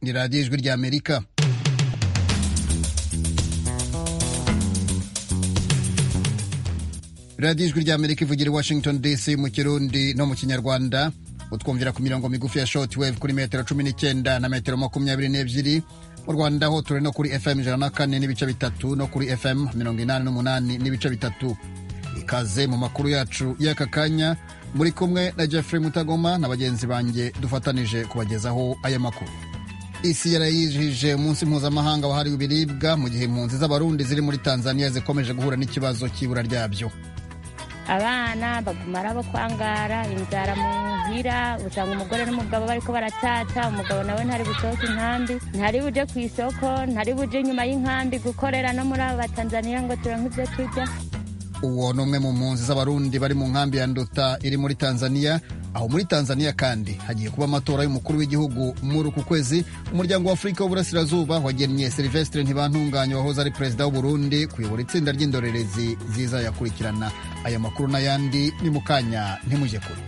ni radiyo ijwi rya amerika radiyo ijwi rya amerika ivugira i washington dc mu kirundi no mu kinyarwanda utwumvira ku mirongo migufi ya shoti wave kuri metero cumi n'icyenda na metero makumyabiri n'ebyiri mu rwanda ho turi no kuri fm ijana na kane n'ibice bitatu no kuri fm mirongo inani n'umunani n'ibice bitatu ikaze mu makuru yacu y'aka kanya muri kumwe na jeffrey mutagoma na bagenzi banjye dufatanije kubagezaho aya makuru isi yarayijije umunsi mpuzamahanga wahariwe ibiribwa mu gihe impunzi z'abarundi ziri muri tanzania zikomeje guhura n'ikibazo cy'ibura ryabyo abana baguma ari abo kwangara inzara muhira usanga umugore n'umugabo bariko baratata umugabo nawe ntari busohoke inkambi ntari buje ku isoko ntari buje inyuma y'inkambi gukorera no muri abo batanzaniya ngo turonke ivyo turya uwo ni umwe mu mpunzi z'abarundi bari mu nkambi ya nduta iri muri tanzania aho muri tanzania kandi hagiye kuba amatora y'umukuru w'igihugu muri uku kwezi umuryango wa afurika w'uburasirazuba wagennye silvestre ntibantunganye wahoze ari perezida w'uburundi kuyobora itsinda ry'indorerezi zizayakurikirana aya makuru n'ayandi ni mu kanya ntimujye kure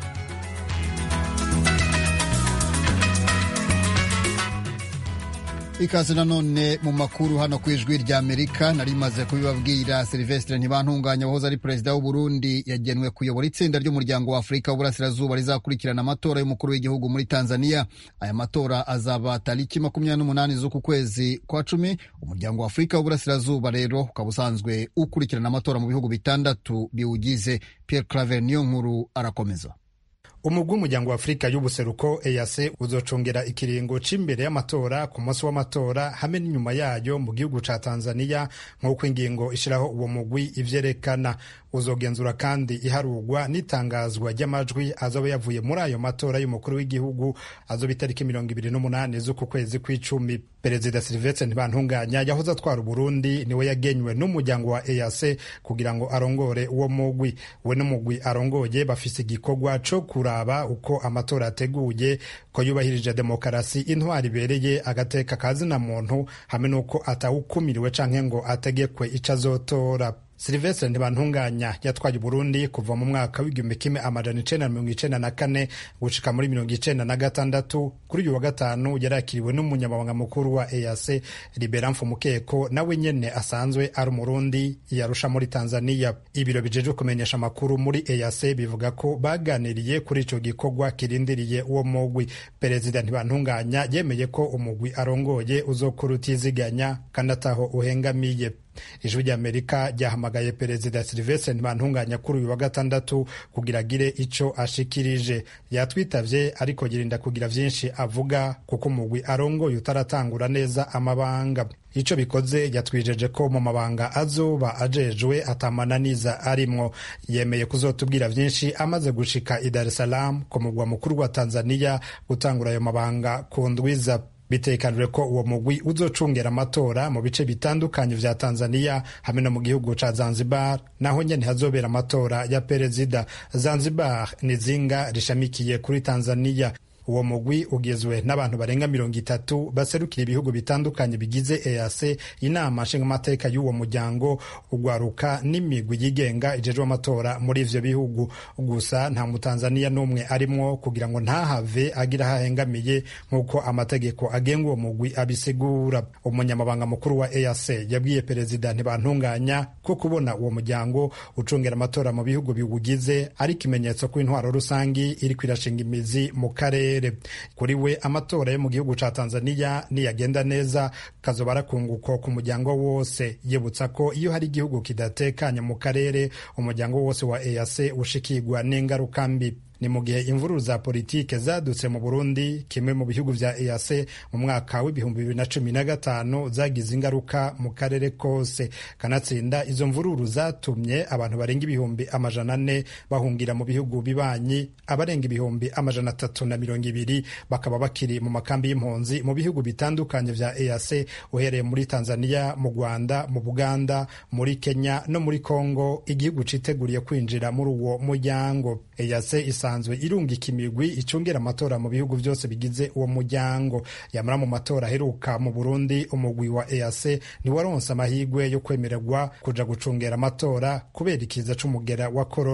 ikaze nanone mu makuru hano ku ijwi rya amerika nari maze kubibabwira silvestre ntibantunganya wahoze ari perezida w'uburundi yagenwe kuyobora itsinda ry'umuryango wa afurika w'uburasirazuba rizakurikirana amatora y'umukuru w'igihugu muri tanzania aya matora azaba tariki makumyabiri n'umunani z'uku kwezi kwa cumi umuryango wa afurika w'uburasirazuba rero ukaba usanzwe ukurikirana amatora mu bihugu bitandatu biwugize pierre claver niyo nkuru arakomeza umugwi w'umuryango wa afurika y'ubuseruko EAC uzocongera ikiringo c'imbere y'amatora ku munsi w'amatora hamwe n'inyuma yayo mu gihugu ca Tanzania nk'uko ingingo ishiraho uwo mugwi ivyerekana uzogenzura kandi iharurwa n'itangazwa ry'amajwi azoba yavuye muri ayo matora y'umukuru w'igihugu azoba itariki mirongo ibiri n'umunani z'uku kwezi kw'icumi perezida silvestre ntibantunganya yahoze atwara uburundi niwe yagenywe n'umuryango wa EAC kugira ngo arongore uwo mugwi we n'umugwi arongoye bafise igikorwa co kuraba uko amatora ateguye ko yubahirije demokarasi intwari ibereye agateka kazina muntu hamwe n'uko atawukumiriwe canke ngo ategekwe ico azotora silvestre ntibantunganya yatwaye uburundi kuva mu mwaka w'igihumbi kimwe amajana icenda na mirongo icenda na kane gushika muri mirongo icenda na gatandatu kuri uyu wa gatanu yarakiriwe n'umunyamabanga mukuru wa eac libera mfumukeko nawe nyene asanzwe ari umurundi yarusha muri tanzania ibiro bijejwe kumenyesha amakuru muri eac bivuga ko baganiriye kuri ico gikorwa kirindiriye uwo mugwi perezida ntibantunganya yemeye ko umugwi arongoye uzokura utiziganya kandi ataho uhengamiye ijwi ry'amerika ryahamagaye perezida silvestre ntibantunganya kuri uyu wa gatandatu kugira agire ico ashikirije yatwitavye ariko yirinda kugira vyinshi avuga kuko umugwi arongoye utaratangura neza amabanga ico bikoze yatwijeje ko mu mabanga azoba ajejwe atamananiza arimwo yemeye kuzotubwira vyinshi amaze gushika i dar es salaam ku mugwa mukuru wa tanzania gutangura ayo mabanga ku ndwiza bitekanijwe ko uwo mugwi uzocungera amatora mu bice bitandukanye vya tanzania hamwe no mu gihugu ca zanzibar naho nyene hazobera amatora ya perezida zanzibar ni zinga rishamikiye kuri tanzania uwo mugwi ugizwe n'abantu barenga mirongo itatu baserukira ibihugu bitandukanye bigize EAC inama nshingamateka y'uwo muryango ugwaruka n'imigwi yigenga ijejwe amatora muri ivyo bihugu gusa nta mutanzaniya n'umwe arimwo kugira ngo ntahave agira hahengamiye nk'uko amategeko agenga uwo mugwi abisigura umunyamabanga mukuru wa EAC yabwiye perezida ntibantunganya ko kubona uwo muryango ucungera amatora mu bihugu biwugize ari ikimenyetso ko intwaro rusangi iriko irashinga imizi mu karere kuri we amatora yo mu gihugu ca tanzania niyagenda neza kazoba arakunguko ku muryango wose yibutsa ko iyo hari igihugu kidatekanye mu karere umuryango wose wa eac ushikirwa n'ingaruka mbi ni mu gihe imvururu za politike zadutse mu burundi kimwe mu bihugu vya eac mu mwaka w'ibihumbi bibiri na cumi na gatanu zagize ingaruka mu karere kose kanatsinda izo mvururu zatumye abantu barenga ibihumbi amajana ane bahungira mu bihugu bibanyi abarenga ibihumbi amajana atatu na mirongo ibiri bakaba bakiri mu makambi y'impunzi mu bihugu bitandukanye vya eac uhereye muri tanzania mu rwanda mu buganda muri kenya no muri congo igihugu citeguriye kwinjira muri uwo muryango eac isa isanzwe irungika imigwi icungera amatora mu bihugu byose bigize uwo muryango yamara mu matora aheruka mu burundi umugwi wa eac ntiwaronse amahirwe yo kwemererwa kuja gucungera amatora kubera ikiza c'umugera wa korona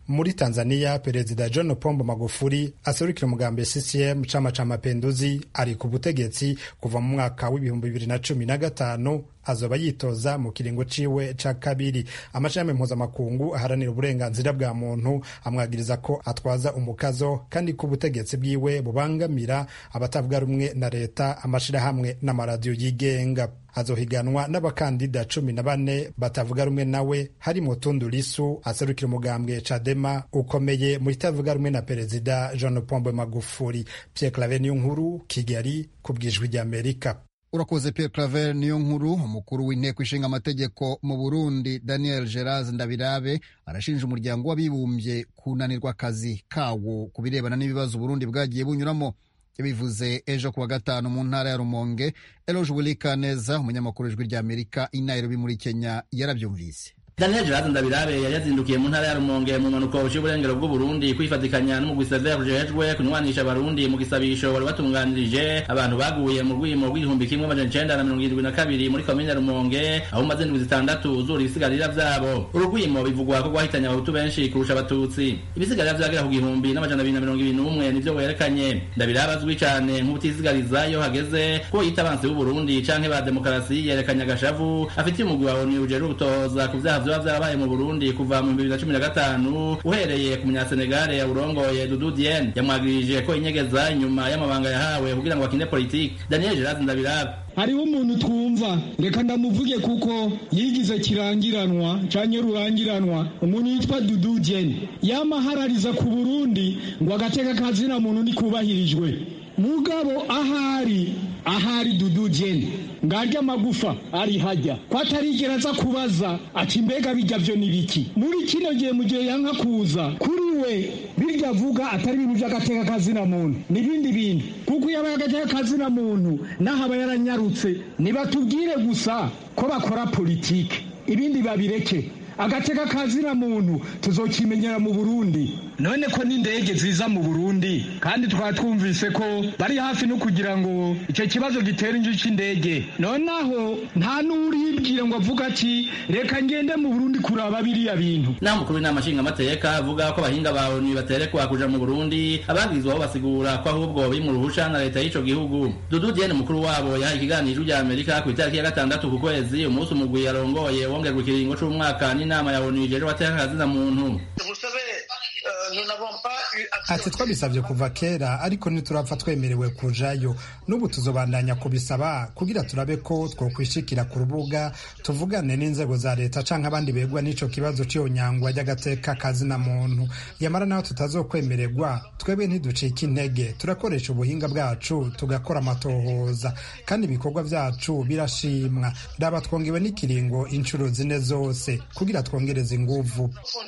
muri tanzania perezida john pombo magufuli aserukira umugambi ccm chama cha mapenduzi ari ku butegetsi kuva mu mwaka w'ibihumbi bibiri na cumi na gatanu azoba yitoza mu kiringo ciwe ca kabiri amashami mpuzamakungu aharanira uburenganzira bwa muntu amwagiriza ko atwaza umukazo kandi ko ubutegetsi bwiwe bubangamira abatavuga rumwe na leta amashirahamwe n'amaradiyo yigenga azohiganwa n'abakandida cumi na bane batavuga rumwe nawe harimo Tundu Lisu aserukira umugambwe Chadema ukomeye mu itavuga rumwe na perezida John Pombe Magufuli. Pierre Claver niyo nkuru Kigali ku bwijwi ry'Amerika. urakoze Pierre Claver niyo nkuru umukuru w'inteko ishinga amategeko mu Burundi Daniel Gerard Ndabirabe arashinja umuryango w'abibumbye kunanirwa akazi kawo ku birebana n'ibibazo Burundi bwagiye bunyuramo yabivuze ejo kuwa gatanu mu ntara ya Rumonge Eloge Wilikaneza umunyamakuru w'ijwi ry'Amerika i Nairobi muri Kenya yarabyumvise Daniel Gerard Ndabirabe yari yazindukiye mu ntara ya Rumonge mu mpanuka y'uburengero bw'u Burundi kwifatikanya n'umugwi Sever ujejwe kunywanisha abarundi mu gisabisho wari batunganirije abantu baguye mu rwimo rw'igihumbi kimwe amajana icenda na mirongo irindwi na kabiri muri komine ya Rumonge aho umaze indwi zitandatu uzura ibisigarira vyabo uru rwimo bivugwa ko rwahitanye abahutu benshi kurusha abatutsi ibisigarira vyagera ku gihumbi n'amajana abiri na mirongo ibiri n'umwe nivyo werekanye Ndabirabe azwi cane nk'ubutisigariza iyo hageze ko yita abansi b'u Burundi canke ba demokarasi yerekanye agashavu afitiye umugwi wa ONU ujejwe gutohoza ku vyaha vyoba vyarabaye mu Burundi kuva mu bibiri na cumi na gatanu uhereye ku munyasenegale yawurongoye Dudu Diene yamwagirije ko inyegeza inyuma y'amabanga yahawe kugira ngo akine politiki Daniel Gerard Ndabirabe hariho umuntu twumva reka ndamuvuge kuko yigize kirangiranwa canke rurangiranwa umuntu yitwa Dudu Diene yamaharariza ku Burundi ngo agateka kazina muntu nikubahirijwe mugabo ahari ahari Dudu Diene ngarya amagufa ari hajya ko atarigera aza kubaza ati mbega bijya vyo nibiki muri kino gihe mu gihe yanka kuza kuri we birya avuga atari ibintu vy'agateka kazina muntu n'ibindi bintu kuko iyo abaye agateka kazina muntu naho aba yaranyarutse nibatubwire gusa ko bakora politike ibindi babireke agateka kazina muntu tuzokimenyera mu Burundi none ko n'indege ziza mu Burundi kandi twaba twumvise ko bari hafi no kugira ngo icyo kibazo gitera inju c'indege nonaho nta n'uribwira ngo avuga ati reka ngende mu Burundi kuraba biriya bintu naho umukuru w'inama nshingamateka avuga ko abahinga ba ONU baterekwa kuja mu Burundi ababwirizwaho basigura ko ahubwo biri mu ruhusha na leta y'ico gihugu Dudu Diene mukuru wabo yahaye ikiganiro rya Amerika ku itariki ya gatandatu ku kwezi umunsi umugwi yarongoye wongerwa ikiringo c'umwaka n'inama ya ONU ijejwe abateka kazina muntu ati twabisabye kuva kera ariko ntiturapfa twemerewe kujayo n'ubu tuzobandanya kubisaba kugira turabe ko twokwishikira ku rubuga tuvugane n'inzego za leta canke abandi begwa n'ico kibazo c'iyo nyangwa ry'agateka kazina muntu yamara naho tutazokwemererwa twebwe ntiducika intege turakoresha ubuhinga bwacu tugakora amatohoza kandi ibikorwa vyacu birashimwa raba twongewe n'ikiringo inshuro zine zose kugira twongereze inguvu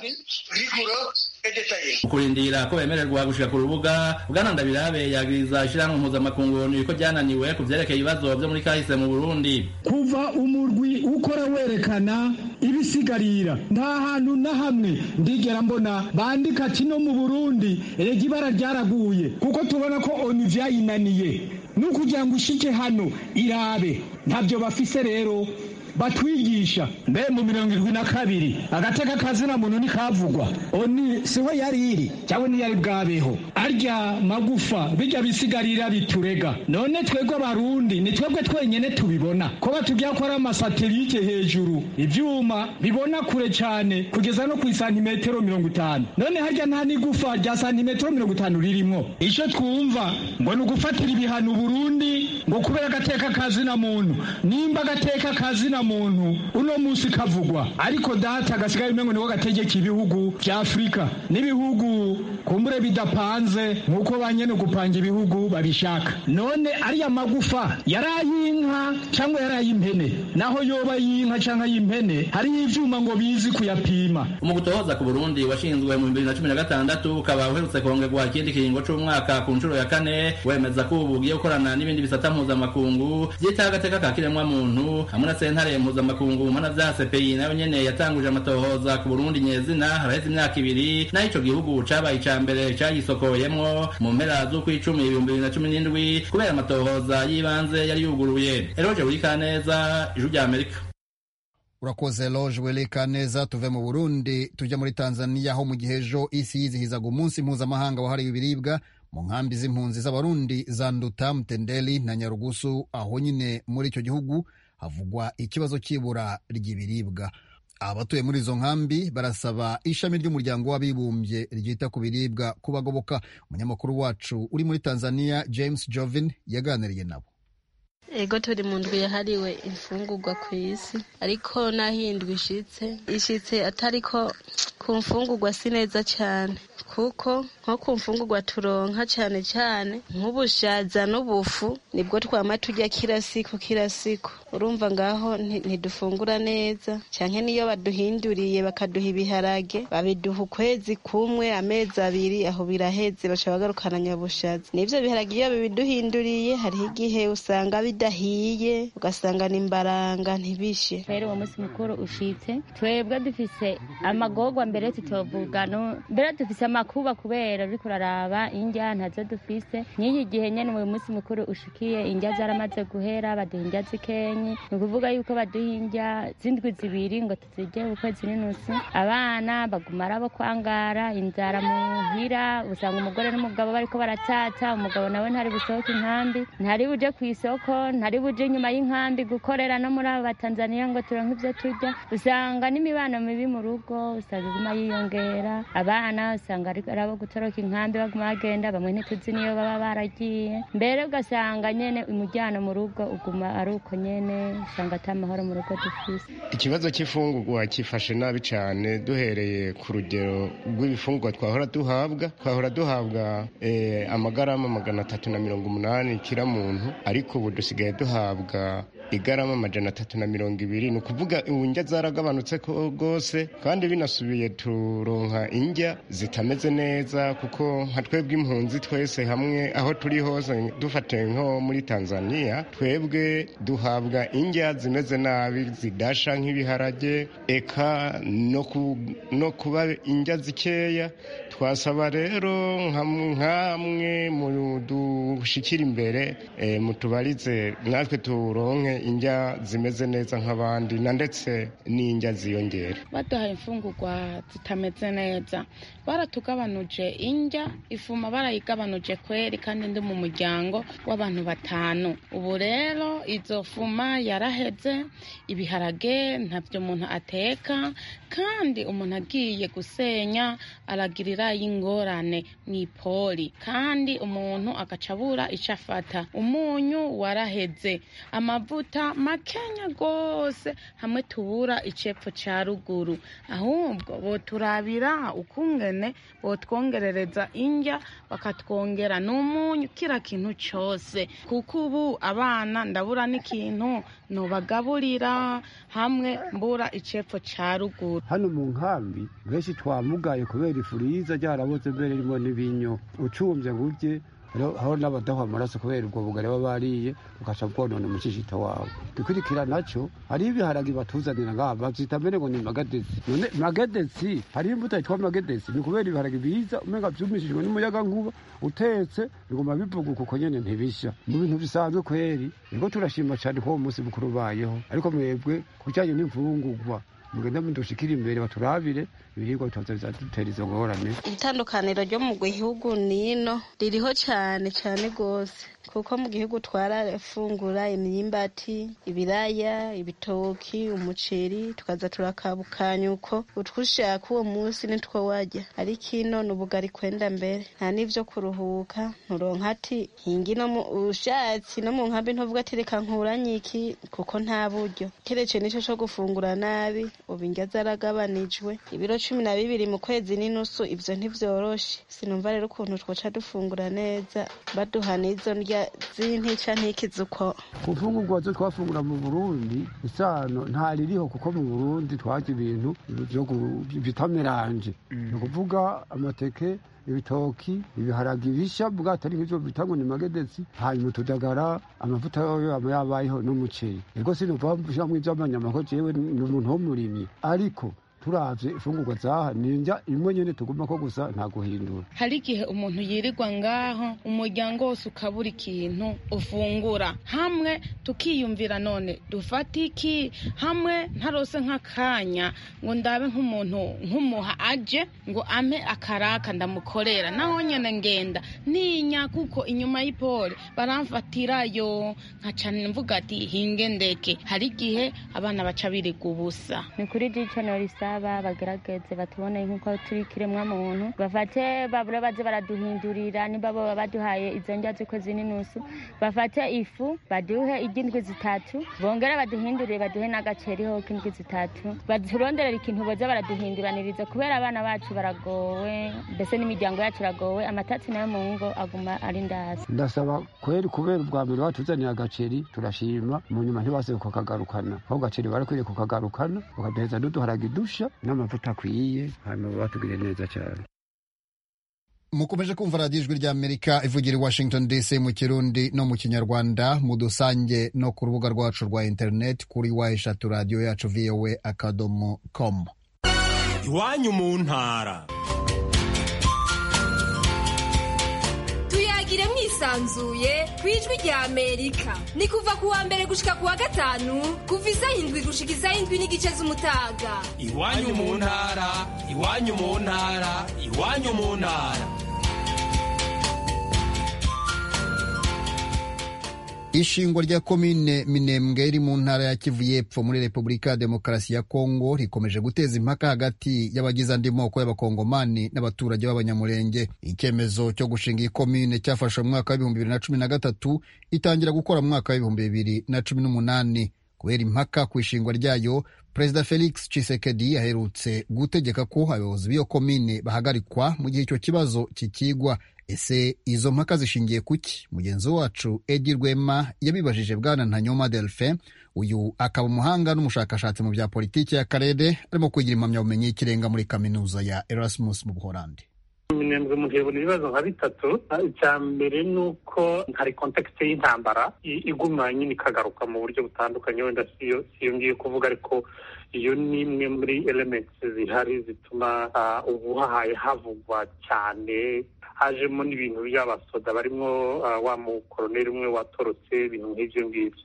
kurindira ko bemererwa gushika ku rubuga bwana ndabirabe yagiriza ishirahamwe mpuzamakungu onu ko ryananiwe ku vyerekeye ibibazo vyo muri kahise mu burundi kuva umurwi ukora werekana ibisigarira nta hantu na hamwe ndigera mbona bandika ati no mu burundi erega ibara ryaraguye kuko tubona ko onu vyayinaniye nukugira ngo ushike hano irabe ntavyo bafise rero batwigisha mbe mu mirongo irindwi na kabiri agateka kazina muntu ntikavugwa oni siho yari iri cyangwa ntiyari bwabeho arya magufa bijya bisigarira biturega none twebwe abarundi ni twebwe twenyene tubibona ko batubwira ko ari amasatelite hejuru ivyuma bibona kure cyane kugeza no ku isantimetero mirongo itanu none harya nta n'igufa rya santimetero mirongo itanu ririmwo ico twumva ngo ni ugufatira ibihano burundi ngo kubera agateka kazina muntu nimba agateka kazina muntu uno munsi kavugwa ariko data gasigaye umengo niko gategeka ibihugu vya afurika n'ibihugu kumbure bidapanze nk'uko banyene gupanga ibihugu babishaka none ariya magufa yari ay'inka cyangwa yari ay'impene naho yoba y'inka cyangwa ay'impene hariho ivyuma ngo bizi kuyapima mu gutohoza ku burundi washinzwe mu bibiri na cumi na gatandatu ukaba uherutse kongerwa ikindi kiringo c'umwaka ku nshuro ya kane wemeza ko ubu ugiye gukorana n'ibindi bisata mpuzamakungu vyitaho agateka ka kiremwamuntu hamwe na sentare mpuzamakungu mana vya CPI nayo nyene yatanguje amatohoza ku Burundi nyezina haraheze imyaka ibiri naho ico gihugu cabaye ica mbere cayisokoyemwo mu mpera z'ukwicumi ibihumbi bibiri na cumi n'indwi kubera amatohoza y'ibanze yari yuguruye Eroje Wikaneza ijuru rya Amerika urakoze loge weleka neza tuve mu burundi tujya muri tanzania aho mu gihe ejo isi yizihizaga umunsi mpuzamahanga wahariwe ibiribwa mu nkambi z'impunzi z'abarundi za nduta mtendeli na nyarugusu aho nyine muri icyo gihugu havugwa ikibazo cy'ibura ry'ibiribwa abatuye muri izo nkambi barasaba ishami ry'umuryango w'abibumbye ryita ku biribwa kubagoboka umunyamakuru wacu uri muri tanzania james jovin yaganiriye nabo ego turi mu ndwi yahariwe imfungurwa ku isi ariko n'aho iyi ndwi ishitse ishitse atariko ku mfungurwa si neza cyane kuko nko ku mfungurwa turonka cyane cyane nk'ubushaza n'ubufu nibwo twama tujya kila siku kila siku urumva ngaho ntidufungura neza cyane niyo baduhinduriye bakaduha ibiharage babiduha ukwezi kumwe amezi abiri aho biraheze baca bagarukana nyabushaza n'ivyo biharage iyo bibiduhinduriye hariho igihe usanga bidahiye ugasanga ni imbaranga ntibishe rero uwo munsi mukuru ushitse twebwe dufise amagorwa mbere tutovuga mbere dufise amakuba kubera uriko uraraba indya ntazo dufise n'iki gihe nyene uwo munsi mukuru ushikiye indya zaramaze guhera baduha indya zikenyi ni ukuvuga yuko baduha indya z'indwi zibiri ngo tuzirye ukwezi n'inusu abana baguma arabo kwangara inzara muhira usanga umugore n'umugabo bariko baratata umugabo nawe ntari busohoke inkambi ntari buje ku isoko ntari buje inyuma y'inkambi gukorera no muri abo batanzaniya ngo turonke ivyo turya usanga n'imibano mibi mu rugo usanga iguma yiyongera abana usanga ari abo gutoroka inkambi baguma bagenda bamwe ntituzi niyo baba baragiye mbere ugasanga nyene umujyano mu rugo uguma ari uko nyene usanga ata mahoro mu rugo dufise ikibazo cy'ifungurwa kifashe nabi cyane duhereye ku rugero rw'ibifungurwa twahora duhabwa twahora duhabwa eh, amagarama magana atatu na mirongo umunani kira muntu ariko ubu dusigaye duhabwa igarama amajana atatu na mirongo ibiri ni ukuvuga indya zaragabanutse rwose kandi binasubiye turonka indya zitameze neza kuko nka twebwe impunzi twese hamwe aho turi hose dufate nko muri tanzania twebwe duhabwa indya zimeze nabi zidasha nk'ibiharage eka no kuba indya zikeya twasaba rero nk'amwe mu dushikira imbere mutubarize natwe turonke indya zimeze neza nk'abandi na ndetse n'indya ziyongera baduhaye imfungurwa zitameze neza baratugabanuje indya ifuma barayigabanuje kweri kandi ndi mu muryango w'abantu batanu ubu rero izo fuma yaraheze ibiharage ntabyo umuntu ateka kandi umuntu agiye gusenya aragirira y'ingorane mu ipoli kandi umuntu agaca abura icyo afata umunyu waraheze amavuta makenya rwose hamwe tubura icepfo cya ruguru ahubwo boturabira ukungene botwongerereza indya bakatwongera n'umunyu kira kintu cyose kuko ubu abana ndabura n'ikintu nubagaburira hamwe mbura icepfo cya ruguru hano mu nkambi benshi twamugaye kubera ifu riza ryaraboze mbere ririmo n'ibinyo ucumbye ngo urye aho n'abadaha amaraso kubera ubwo bugari baba bariye ugaca bwonona umushishito wawe gikurikira nacyo hariho ibiharagi batuzanira ngaha babyita mbere ngo ni magadesi none magadesi hariho imbuto yitwa magadesi ni kubera ibiharagi biza umenga byumishijwe n'umuyaga nkuba utetse biguma bivuguka uko nyene ntibishya mu bintu bisanzwe kweri niko turashima cyane ko uwo munsi mukuru ubayeho ariko mwebwe ku bijyanye n'imfungurwa mugenda mudushikira imbere baturabire ibiribwa bitoza bizadutera izo ngorane itandukaniro ryo mu gihugu nino ririho cyane cyane rwose kuko mu gihugu twarafungura imyimbati ibiraya ibitoki umuceri tukaza turakabukanya uko utwushaka uwo munsi nitwo wajya ariko ino ni ubugari kwenda mbere nta n'ivyo kuruhuka nturonka ati hingi no mu ushatsi no mu nkambi ntuvuga ati reka nkuranye iki kuko nta buryo keretse nico co gufungura nabi ubu indya zaragabanijwe ibiro cumi na bibiri mu kwezi n'inusu ivyo ntivyoroshe sinumva rero ukuntu twoca dufungura neza baduha n'izo ndya z'intica ntikizi uko ku mfungurwa zo twafungura mu burundi isano ntaririho kuko mu burundi twarya ibintu bita meranje ni ukuvuga amateke ibitoki ibiharagi bisha bwatari nk'ivyo bita ngo ni magedesi hanyuma utudagara amavuta yoyo aba yabayeho n'umuceri ego sinumva mvuga ivy'amanyama ko jewe ni umuntu w'umurimyi ariko turavye imfungurwa zaha ninja imwe nyene tuguma ko gusa nta guhindura hari igihe umuntu yirirwa ngaho umuryango wose ukabura ikintu ufungura hamwe tukiyumvira none dufate iki hamwe ntarose nk'akanya ngo ndabe nk'umuntu nk'umuha aje ngo ampe akaraka ndamukorera naho nyene ngenda ninya kuko inyuma y'ipole baramfatirayo nkaca mvuga ati hinge ndeke hari igihe abana baca birirwa ubusa ni kuri dico norisaba bagerageze batubone nk'uko turi kiremwa muntu bafate babure baze baraduhindurira niba boba baduhaye izo ndya z'ukwezi n'inusu bafate ifu baduhe iry'indwi zitatu bongere baduhindurire baduhe n'agaceri ho k'indwi zitatu baturonderera ikintu boza baraduhinduraniriza kubera abana bacu baragowe mbese n'imiryango yacu iragowe amatatsi nayo mu ngo aguma ari ndasi ndasaba kweri kubera ubwa mbere batuzaniye agaceri turashima mu nyuma ntibase kukagarukana aho gaceri barakwiriye kukagarukana bakaduheza n'uduharage dusha n'amavuta akwiye hanyuma batugire neza cyane mukomeje kumva radiyo ijwi ry'amerika ivugira i washington dc mu kirundi no mu kinyarwanda mu dusange no ku rubuga rwacu rwa interineti kuri wa eshatu radiyo yacu voa akadomo com iwanyu mu ntara tuyagire mwisanzuye ku ijwi rya amerika ni kuva ku wa mbere gushika ku wa gatanu kuva isaha indwi gushika isaha indwi n'igice z'umutaga iwanyu mu ntara iwanyu mu ntara iwanyu mu ntara ishingwa rya komine minembwe iri mu ntara ya kivu y'epfo muri repubulika ya demokarasi ya kongo rikomeje guteza impaka hagati y'abagize andi moko y'abakongomani n'abaturage b'abanyamurenge icyemezo cyo gushinga iyi komine cyafashwe mu mwaka w'ibihumbi bibiri na cumi na gatatu itangira gukora mu mwaka w'ibihumbi bibiri na cumi n'umunani kubera impaka ku ishingwa ryayo perezida felix tshisekedi yaherutse gutegeka ko abayobozi b'iyo komine bahagarikwa mu gihe icyo kibazo kikigwa ese izo mpaka zishingiye kuki mugenzi wacu edi rwema yabibajije bwana ntanyoma delphin uyu akaba umuhanga n'umushakashatsi mu bya politiki y'akarere arimo kwigira impamyabumenyi y'ikirenga muri kaminuza ya erasmus mu buholandi minembwe umuntu yabona ibibazo nka bitatu icya mbere ni uko hari kontekisite y'intambara iguma nyine ikagaruka mu buryo butandukanye wenda siyo ngiye kuvuga ariko iyo ni imwe muri elementi zihari zituma ubuhahaye havugwa cyane hajemo n'ibintu by'abasoda barimo wa mukoroneri umwe watorotse ibintu nk'ibyo ngibyo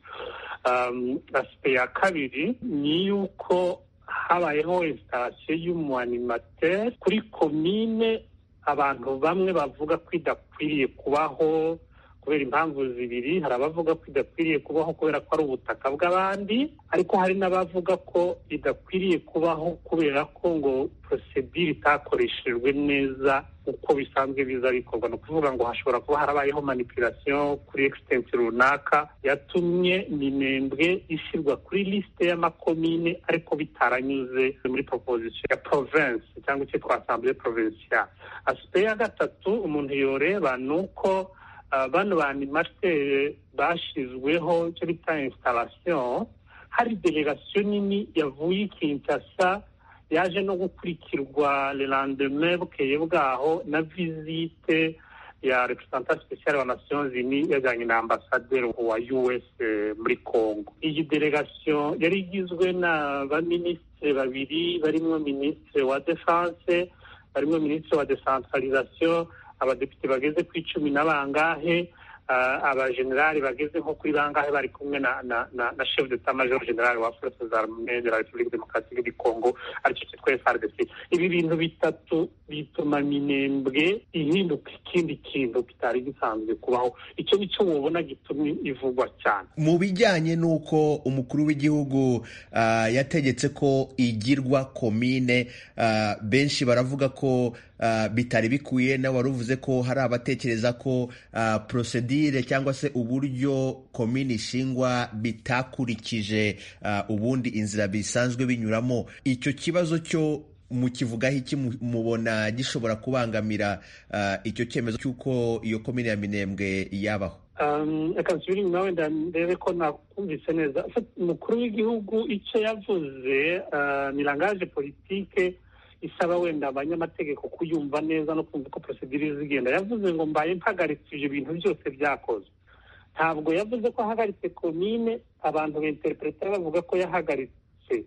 asipe ya kabiri ni yuko habayeho insitasiyo y'umuanimateri kuri komine abantu bamwe bavuga ko idakwiriye kubaho kubera impamvu zibiri hari abavuga ko idakwiriye kubaho kubera ko ari ubutaka bw'abandi ariko hari n'abavuga ko idakwiriye kubaho kubera ko ngo porosedire itakoreshejwe neza uko bisanzwe biza bikorwa ni ukuvuga ngo hashobora kuba harabayeho manipulasiyo kuri egisitensi runaka yatumye minembwe ishyirwa kuri lisite y'amakomine ariko bitaranyuze muri proposition ya province cyangwa icyo twasambye provincial asipe ya gatatu umuntu yoreba ni uko bano ba animateri bashyizweho icyo bita instalation hari delegasiyo nini yavuye i kinshasa yaje no gukurikirwa le lendemain bukeye bwaho na visite ya representant special wa nations unies yajyanye na ambasaderi wa us muri congo iyi delegasiyo yari igizwe na baminisitiri babiri barimo minisitiri wa defense barimo minisitiri wa decentralisation abadepite bageze ku icumi na bangahe abajenerali bageze nko kuri bangahe bari kumwe na na na na chef d'état major general wa forces armées de la république démocratique du congo aricyo cyitwa frdc ibi bintu bitatu bituma minembwe ihinduka ikindi kintu kitari gisanzwe kubaho icyo nicyo mubona gitumye ivugwa cyane mu bijyanye n'uko umukuru w'igihugu uh, yategetse ko igirwa komine uh, benshi baravuga ko uh, bitari bikwiye nawe wari uvuze ko hari abatekereza ko uh, prosedire cyangwa se uburyo komini ishingwa bitakurikije uh, ubundi inzira bisanzwe binyuramo icyo kibazo cyo mukivugaho iki mubona gishobora kubangamira uh, icyo cyemezo cy'uko iyo komini ya minembwe yabaho reka nsubire inyuma wenda ndebe ko nakumvise neza umukuru w'igihugu icyo yavuze ni langaje politike isaba wenda abanyamategeko kuyumva neza no kumva uko porosedire zigenda yavuze ngo mbaye mpagaritse ibyo bintu byose byakozwe ntabwo yavuze ko ahagaritse komine abantu b'interipuretari bavuga ko yahagaritse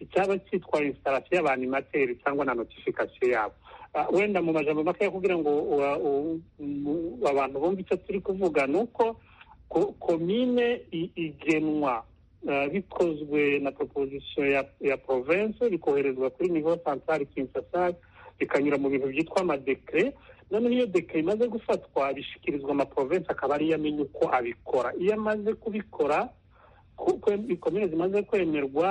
icyaba cyitwa instalasiyo y'abanimateri cyangwa na notifikasiyo yabo wenda mu majambo makeya kugira ngo abantu bumve icyo turi kuvuga ni uko komine igenwa bikozwe na proposition ya ya province bikoherezwa kuri nivo centrale Kinshasa bikanyura mu bintu byitwa amadekre noneho iyo dekre imaze gufatwa bishyikirizwa amaprovensi akaba ariyo amenya uko abikora iyo amaze kubikora komine zimaze kwemerwa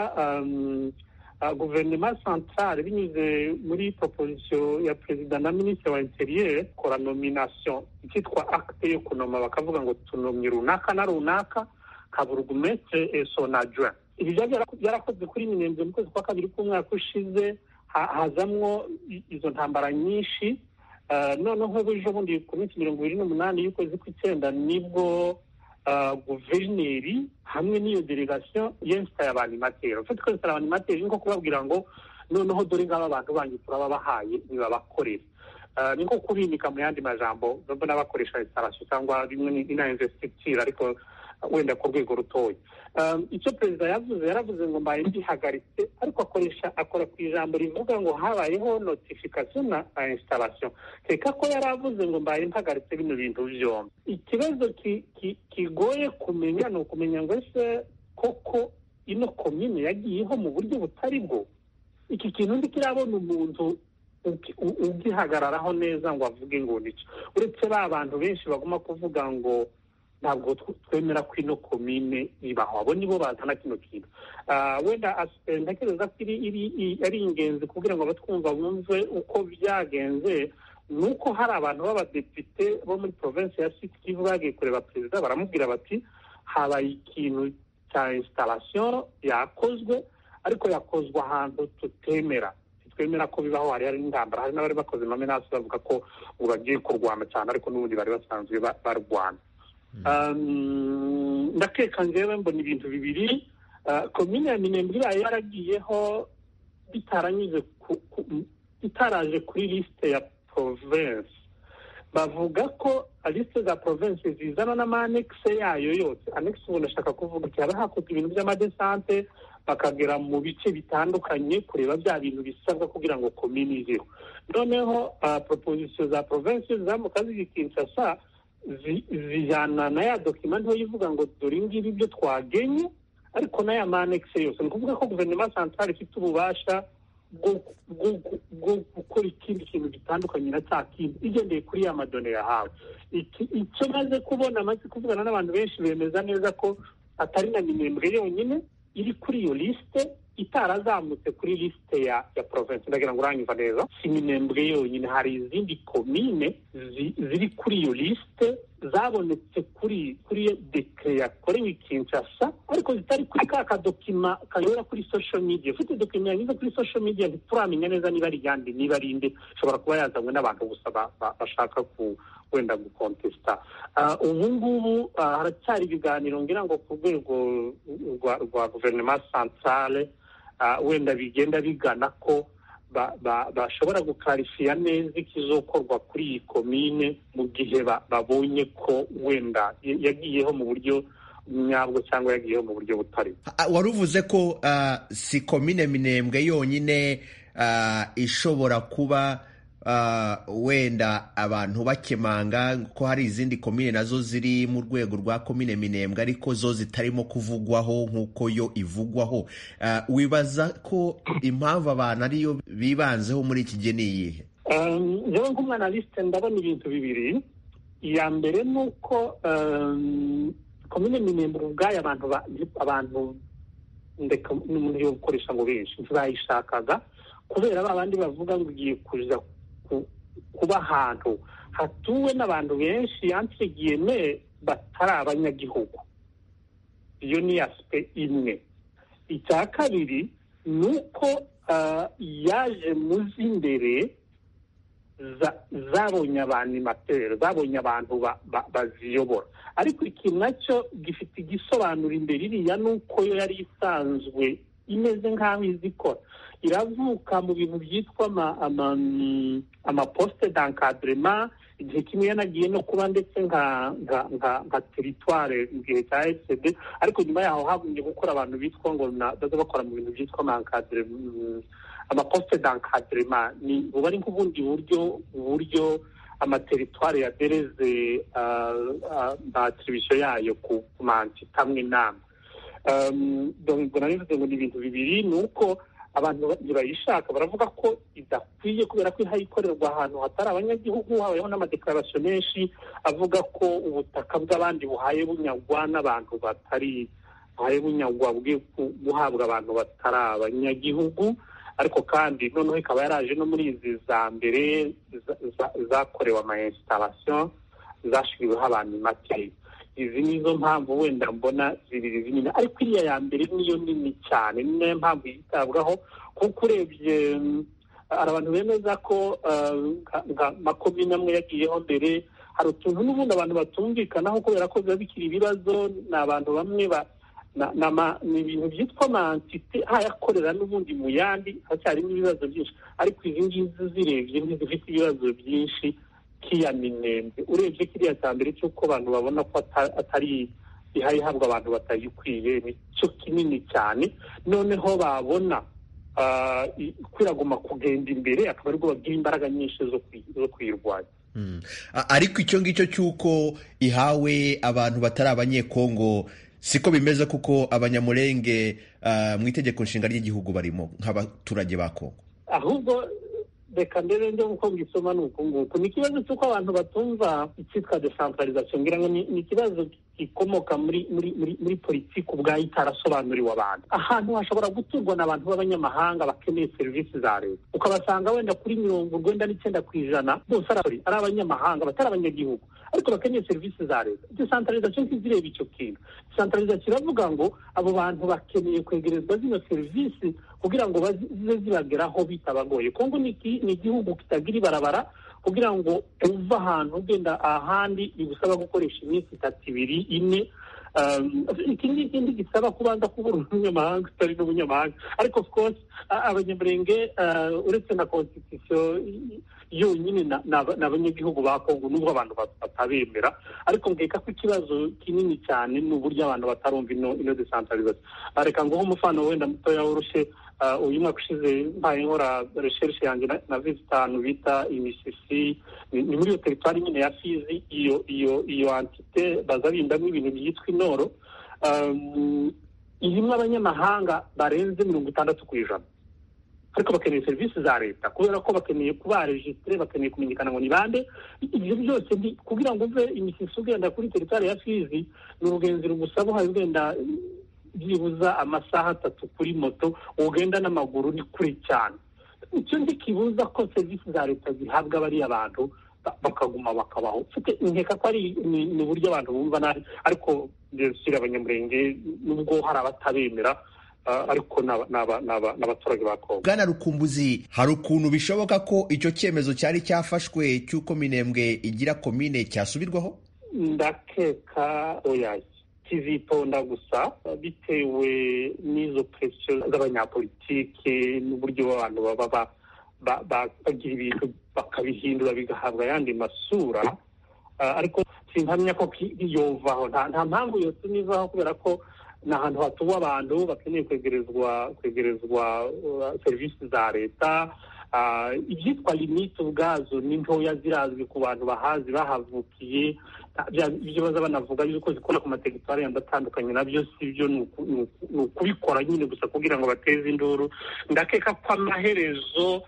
guverinoma centrale binyuze muri proposition ya perezida na minisitiri wa interieur kora nomination icyitwa acte yo kunoma bakavuga ngo tunomye runaka na runaka kaburugumestre son adjoint ibi byarakozwe kuri minembwe mu kwezi kwa kabiri k'umwaka ushize hazamwo izo ntambara nyinshi noneho ejo bundi ku minsi mirongo ibiri n'umunani y'ukwezi kw'icyenda nibwo guverineri hamwe n'iyo delegasiyo yensitaye abanimateri ufite ko yensitaye abanimateri ni nko kubabwira ngo noneho dore ngaba abantu banyu turababahaye nibabakorere ni nko kubimika mu yandi majambo mbona bakoresha instalasiyo cyangwa bimwe na investiture ariko wenda ku rwego rutoya icyo perezida yavuze yaravuze ngo mbaye mbihagaritse ariko akoresha akora ku ijambo rivuga ngo habayeho notification na installation reka ko yari avuze ngo mbaye mpagaritse bino bintu byombi ikibazo kigoye kumenya ni ukumenya ngo ese koko ino komine yagiyeho mu buryo butari bwo iki kintu ndi kirabona umuntu ugihagararaho neza ngo avuge ngo nicyo uretse ba bantu benshi baguma kuvuga ngo ntabwo twemera ko ino komine ibaho abo nibo bazana kino kintu wenda ntekereza ko ari ingenzi kugira ngo abatwumva bumve uko byagenze ni uko hari abantu b'abadepite bo muri provinsi ya siti kivu bagiye kureba perezida baramubwira bati habaye ikintu cya instalasiyo yakozwe ariko yakozwe ahantu tutemera twemera ko bibaho hari hari n'intambara hari n'abari bakoze amamenasi bavuga ko ngo bagiye kurwana cyane ariko n'ubundi bari basanzwe barwana ndakeka ngewe mbona ibintu bibiri komine ya minembwe iraye yaragiyeho bitaranyuze bitaraje kuri lisite ya province bavuga ko lisite za province zizana n'amanekise yayo yose anekise ubu ndashaka kuvuga ati haba hakozwe ibintu by'amadesante bakagera mu bice bitandukanye kureba bya bintu bisabwa kugira ngo komine izeho noneho proposition za province zamuka ziri kinshasa zijyana na ya dokima ntoya ivuga ngo dore ngibi ibyo twagenye ariko n'aya manekise yose ni ukuvuga ko guverinoma centrale ifite ububasha bwo gukora ikindi kintu gitandukanye na cya kindi igendeye kuri ya madone yahawe icyo maze kubona amaze kuvugana n'abantu benshi bemeza neza ko atari na minembwe yonyine iri kuri iyo lisite itarazamutse kuri lisite ya ya province ndagira ngo uranyumva neza si minembwe yonyine hari izindi komine ziri kuri iyo lisite zabonetse kuri kuri dekre yakorewe Kinshasa ariko zitari kuri ka kadokima kanyura kuri social media ufite dokima yanyuze kuri social media ntituramenya neza niba ari yandi niba ari inde ishobora kuba yazanywe n'abantu gusa bashaka ku wenda gukontesita ubu ngubu haracyari ibiganiro ngira ngo ku rwego rwa guverinoma centrale wenda bigenda bigana ko bashobora gukarifiya neza ikizokorwa kuri iyi komine mu gihe babonye ko wenda yagiyeho mu buryo nyabwo cyangwa yagiyeho mu buryo butari wari uvuze ko si komine minembwe yonyine ishobora kuba wenda abantu bakemanga ko hari izindi komine nazo ziri mu rwego rwa komine minembwe ariko zo zitarimo kuvugwaho nk'uko yo ivugwaho wibaza ko impamvu abantu ariyo bibanzeho muri iki gihe ni iyihe njyewe nk'umwanalisite ndabona ibintu bibiri iya mbere ni uko komine minembwe ubwayo abantu abantu ndeka n'umuntu yo gukoresha ngo benshi ntibayishakaga kubera ba bandi bavuga ngo ugiye kuza kuba ahantu hatuwe n'abantu benshi yantegiyeme batari abanyagihugu iyo ni asipe imwe icya kabiri ni uko yaje mu z'imbere zabonye abanimateri zabonye abantu baziyobora ariko ikintu nacyo gifite igisobanuro imbere iriya ni uko yo yari isanzwe imeze nk'aho izi ikora iravuka mu bintu byitwa amaposite d'encadrement igihe kimwe yanagiye no kuba ndetse nka nka nka nka teritware mu gihe cya esede ariko nyuma yaho hagumye gukora abantu bitwa ngo baza bakora mu bintu byitwa amaposite d'encadrement ni buba ari nk'ubundi buryo uburyo amateritware yadereze atribusiyo yayo ku mantite amwe n'amwe ubwo narivuze ngo ni ibintu bibiri ni uko abantu ntibayishaka baravuga ko idakwiye kubera ko ihayikorerwa ahantu hatari abanyagihugu habayeho n'amadekararasiyo menshi avuga ko ubutaka bw'abandi buhaye bunyagwa n'abantu batari buhaye bunyagwa guhabwa abantu batari abanyagihugu ariko kandi noneho ikaba yaraje no muri izi za mbere zakorewe ama instalation zashyiriweho abantu make izi nizo mpamvu wenda mbona zibiri zinini ariko iriya ya mbere niyo nini cyane ni nayo mpamvu yitabwaho kuko urebye hari abantu bemeza ko nka makomine amwe yagiyeho mbere hari utuntu n'ubundi abantu batumvikanaho kubera ko biba bikiri ibibazo ni abantu bamwe ba ni ibintu byitwa mantite hayakorera n'ubundi mu yandi hacyarimo ibibazo byinshi ariko izi ngizi zirebye ntizifite ibibazo byinshi k'iya minembwe urebye kiriya cya mbere cy'uko abantu babona ko atari ihabwa abantu batayikwiye ni cyo kinini cyane noneho babona kwiraguma kugenda imbere akaba aribwo bagira imbaraga nyinshi zo kuyirwanya ariko icyo ngicyo cy'uko ihawe abantu batari abanyekongo siko bimeze kuko abanyamurenge mu itegeko nshinga ry'igihugu barimo nk'abaturage ba kongo ahubwo reka mbere njye nk'uko mbisoma ni uku nguku ni ikibazo cy'uko abantu batumva icyitwa desantaralizasiyo ngira ngo ni ikibazo gikomoka muri muri muri muri politiki ubwayo itarasobanuriwe abantu ahantu hashobora guturwa n'abantu b'abanyamahanga bakeneye serivisi za leta ukabasanga wenda kuri mirongo urwenda n'icyenda ku ijana bose ari abanyamahanga batari abanyagihugu ariko bakeneye serivisi za leta desantaralizasiyo ntizireba icyo kintu desantaralizasiyo iravuga ngo abo bantu bakeneye kwegerezwa zino serivisi kugira ngo zize zibageraho bitabagoye kongo ni igihugu kitagira ibarabara kugira ngo uve ahantu ugenda ahandi bigusaba gukoresha iminsi itatu ibiri ine iki ngiki gisaba kubanza kubura umunyamahanga utari n'umunyamahanga ariko of course abanyamurenge uretse na constitution yonyine ni abanyagihugu ba kongo nubwo abantu batabemera ariko mbweka ko ikibazo kinini cyane ni uburyo abantu batarumva ino ino desantarizasiyo reka nguhe umufano wenda mutoya woroshye uyu mwaka ushize mbaye nkora resherishe yanjye na visi itanu bita imisisi ni muri iyo teritwari nyine ya fizi iyo iyo iyo antite baza bindamo ibintu byitwa inoro irimo abanyamahanga barenze mirongo itandatu ku ijana ariko bakeneye serivisi za leta kubera ko bakeneye kuba rejisitire bakeneye kumenyekana ngo ni bande ibyo byose kugira ngo uve imisisi ugenda kuri teritwari ya fizi ni urugenzi rugusaba uhaye ugenda byibuza amasaha atatu kuri moto ugenda n'amaguru ni kure cyane icyo kibuza ko serivisi za leta zihabwa bariya bantu bakaguma bakabaho nkeka ko ari ni uburyo abantu bumva nabi ariko shyira abanyamurenge nubwo hari abatabemera ariko ni abaturage ba kongo bwana rukumbuzi hari ukuntu bishoboka ko icyo cyemezo cyari cyafashwe cy'uko minembwe igira komine cyasubirwaho ndakeka oyaye kizitonda gusa bitewe n'izo presiyo z'abanyapolitike n'uburyo abantu baba bagira ibintu bakabihindura bigahabwa ayandi masura ariko simpamya ko yovaho nta mpamvu yose nivaho kubera ko ni ahantu hatuwe abantu bakeneye kwegerezwa kwegerezwa serivisi za leta ibyitwa limite ubwazo ni ntoya zirazwi ku bantu bahazi bahavukiye ibyo baza banavuga yuko zikora ku materitwari yandi atandukanye nabyo si byo ni ukubikora nyine gusa kugira ngo bateze induru ndakeka ko amaherezo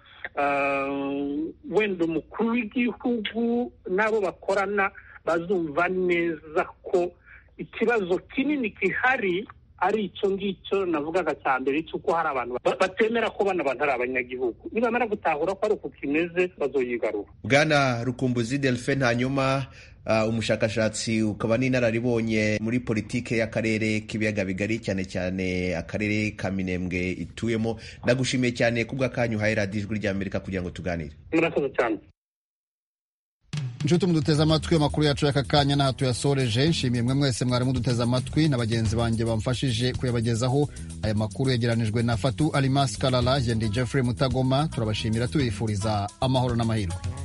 wenda umukuru w'igihugu n'abo bakorana bazumva neza ko ikibazo kinini gihari ari icyo ngicyo navugaga cya mbere cy'uko hari abantu batemera ko bano bantu ari abanyagihugu nibamara gutahura ko ari uku kimeze bazoyigarura bwana rukumbuzi delphine hanyuma umushakashatsi ukaba n'inararibonye muri politike y'akarere k'ibiyaga bigari cyane cyane akarere ka minembwe ituyemo ndagushimiye cyane kubw'akanyu uhaye radiyo ijwi ry'amerika kugira ngo tuganire murakoze cyane inshuti muduteze amatwi amakuru yacu y'aka kanya n'aha tuyasoreje nshimiye mwe mwese mwari muduteze amatwi na bagenzi banjye bamfashije kuyabagezaho aya makuru yegeranijwe na fatu alimas karara yendi jeffrey mutagoma turabashimira tubifuriza amahoro n'amahirwe